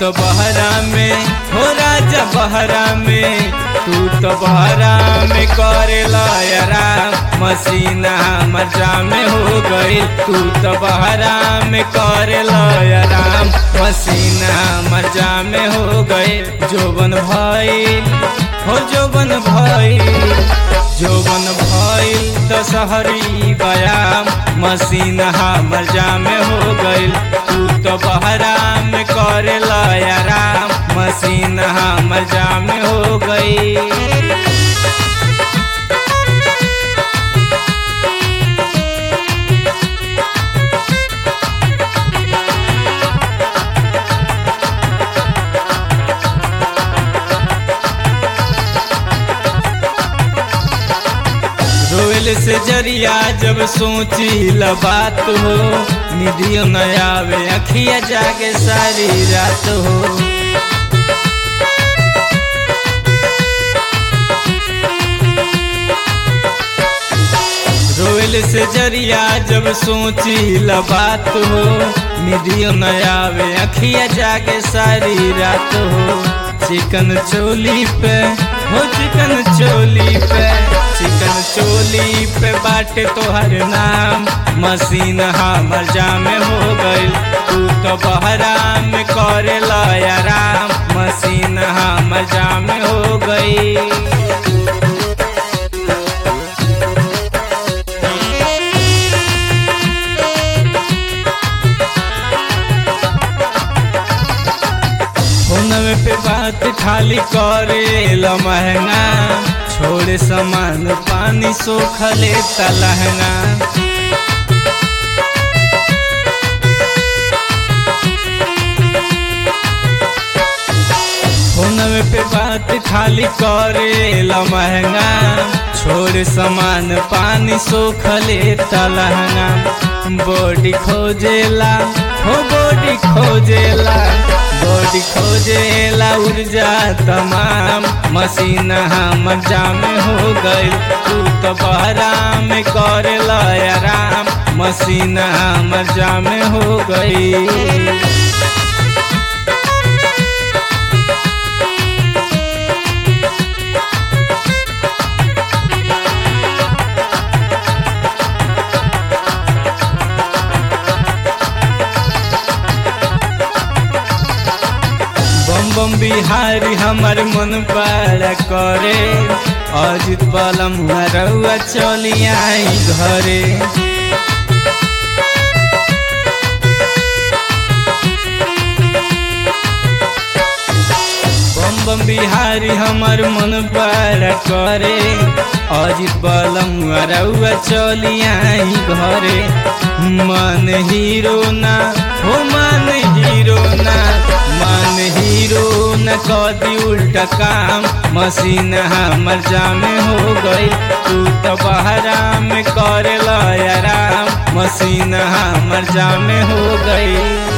तो बहरा में हो राजा बहरा में तू तो बहरा में करेला आराम मसीना मजा में हो गई तू तो बहरा में करेला आराम मसीना मजा में हो गए जोबन भाई हो जोबन भाई जोबन भइल दशहरी बयाम मसीना मजा में हो गइल तू तो बहरा में करेला आराम मसीना मजा में हो गई रोल से जरिया जब सोची ल बात हो निधियो न आवे अखिया जागे सारी रात हो रोल से जरिया जब सोची ल बात हो निधियो न आवे अखिया जागे सारी रात हो चिकन चोली पे हो चिकन चोली पे चिकन चोली पे बाटे तोहर नाम मसीन हमर जामे हो गइल तू तो बहरा में करेला आराम मसीन हमर जामे हो गई फोनवे पे बात खाली करेला महंगा छोड़े सामान पानी सोखले तलहंगा फोनवे पे बात खाली करेला महंगा छोड़ सामान पानी सोखले तलहंगा बॉडी खोजेला हो बॉडी खोजेला बॉडी खोजेला ऊर्जा तमाम मसीन हमर जामे हो गई तू तो बहरा में करेला आराम मसीन हमर जामे हो गई बम बम बिहारी हमर मन बड़ा करे अजित बलम रउआ चली आई घरे बम बम बिहारी हमर मन बड़ा करे अजित बलम रउआ चली आई घरे मन हीरो ना हो मन हीरो ना मन हीरो न कदी उल्टा काम मसीन हमर जामे हो गई तू तो बहरा में करेला आराम मसीन हमर जामे हो गई